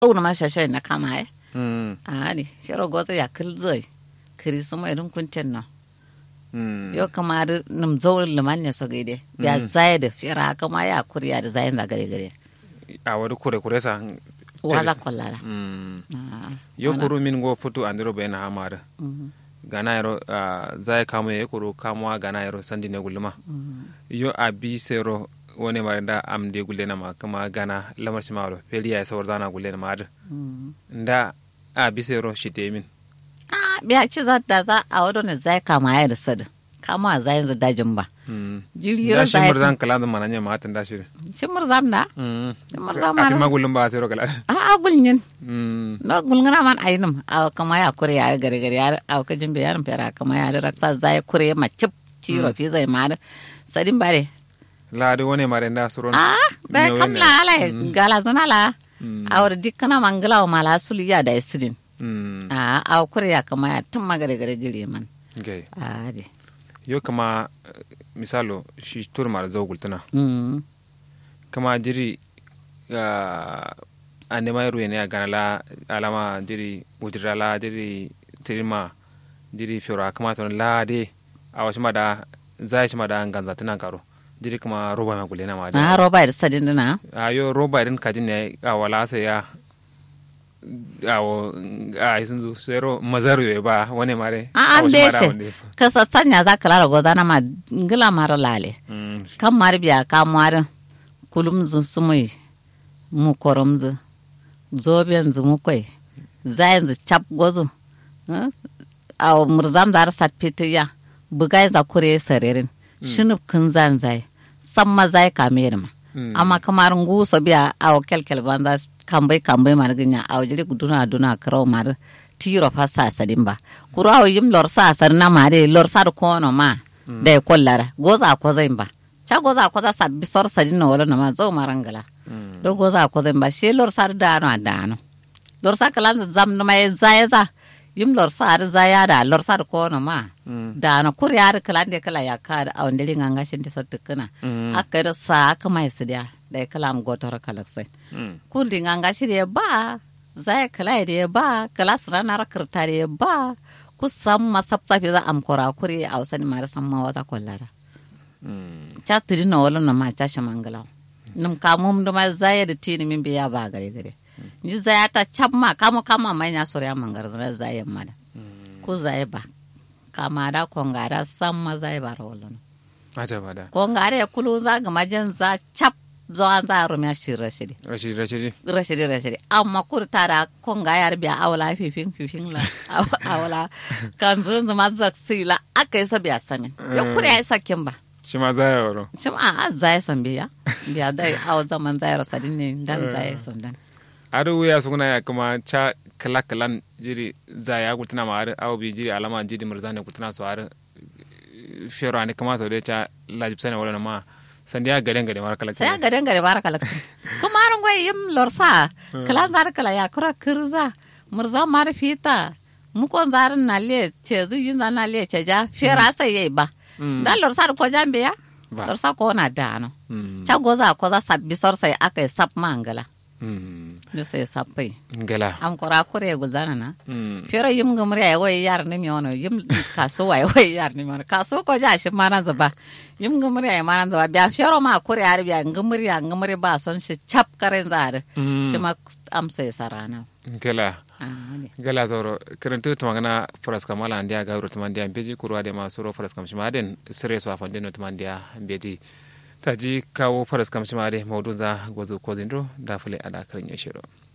una ma shashe na kama ai mm ani hero goza ya kilzai kiri suma irin kunten na mm yo kama da num zawul limanya so gaide ya zai da fira kama ya kuriya da zayin da gare gare a wadi kure kure sa waza kwallara mm Ah, yo ana- kuru min go putu andiro be na hamara Mhm, gana yaro ah, zai kamo ye kuru kamo gana yaro sandi ne gulma mhm. yo abi sero wone mare da am de gulle na ma kama gana lamar shi maro peli ya sawar dana gulle na ma da Mm. nda abi sero shite min Ah, biya ci za da za a wadon ne zai kama ya da sada kama a zayin za dajin ba mm jirgin da shi zai murzan kala da mananya ma tan da shi shimur zam da mm shimur afi zam ma magulun ba sero kala a a gulnyin mm no gulngana man ainum a kama ya kure ya gare gare ya a ka jin bayan fera kama ya da raksa zai kure ma cip tiro fi zai ma da sadin bare la de wone mare da suro a da Nyo kam wene. la ala gala zana la Mm. a wada dikkana mangala wa mala sulu ya da isirin mm a a kure ya kama ya tun magare gare jiri man okay a di yo kama eh, misalo shi tur mara zogul tana Mm. kama jiri ah, a nema yaro ne a gana la alama jiri wujira la jiri tirima jiri fiora kama ton la de a wasu ma da zai shi ma da ganza tana karo jiri kuma roba ma gule na ma a da roba da sadin dina a yo roba din kajin ne a wala sai ya awo a sun zo sero mazaru ya ba wani mare a an wasu ma da beshe wanda- ka sassanya za ka lara gozana ma ngila mara lale Mm, kan mari biya ka mari kulum zu sumui mu korom zu zoben zu mu koi zayin zu chap gozu eh, a murzam dar sat ya bugai za kure sarerin shinu kun zan zai samma zai kamer ma Mm. amma kamar ngu so biya a kelkel banza kambai kambai mar ginya a jiri duna duna karo mar tiro fa sa sadin ba kuro awo yim lor sa sar na mare lor sar kono ma da kollara goza ko zai ba cha goza ko za sabbi sor sadin no wala na ma zo marangala mm, do goza ko zai ba she lor sar da no adano lor sa kalan zam no mai zaya za yim lor sar zaya da lor sar kono ma mm, da na kur yar kalan de kala ya ka da awon dare nganga shin de sotta kana mm, aka da sa aka mai sidiya da ya kalam gotor kalafsai mm. kundi nganga shi da ba zai kala da ba kala sura na rakarta da ba ku san masabta fi za am kora kuri a wasani mara san ma wata kollara Mm. cha tiri na wala na ma cha shamangala num ka mum da ma zai da tini min biya ba gare gare ni zai ta chap ma kamo kama mai nya sura mangar zai zai ma da ku zai ba kama da kongara san ma zai ba rawalon aja ba da kongara ya kulu za ga majan za chap zo an za rum ya shirra shiri rashidi rashidi rashidi rashidi amma kur tara konga yar biya awla fifin fifin la aw- awla kan zo zama zak sila aka yi sabiya samin ya kure ya sakin ba shi ma zai yaro shi ma a zai san biya biya dai aw zaman zai rasa ne dan zai san dan adu wuya suna ya kuma cha kala kalan jiri za ya gultuna ma har aw bi jiri alama jiri murzane gultuna so har fero ani kama so de cha lajib sane wala ma sandiya gaden gaden war kala sai ga dan gare baraka lakci kuma ran goy yim lorsa kala zar kala ya kura kirza murza mar fita mu kon zar na le ce zu yin na le ce ja fera sai yayi ba dan lorsa ko jambe ya Ba. lorsa ko na dano Mm, ca goza ko za sabbi sor sai aka yi sap mangala mm, no sai sappai ngala am kora kore gulzana na Mm, fera yim gumri ay way yar ni miono yim kaso way way yar ni miono kaso ko ja shi maran zaba yim gumri ay maran zaba biya fero ma kore ar biya gumri ya gumri ba son shi chap karen zare Mm. shi ma am sai sarana ngala ah ne gala zoro kirantu tumangana faras kamala andia gawro tumandia beji kurwa de masuro faras kam shimaden sire so afande no tumandia beji taji kawo faras kam shimade mawdu za gozo kozindro dafule ada karin yashiro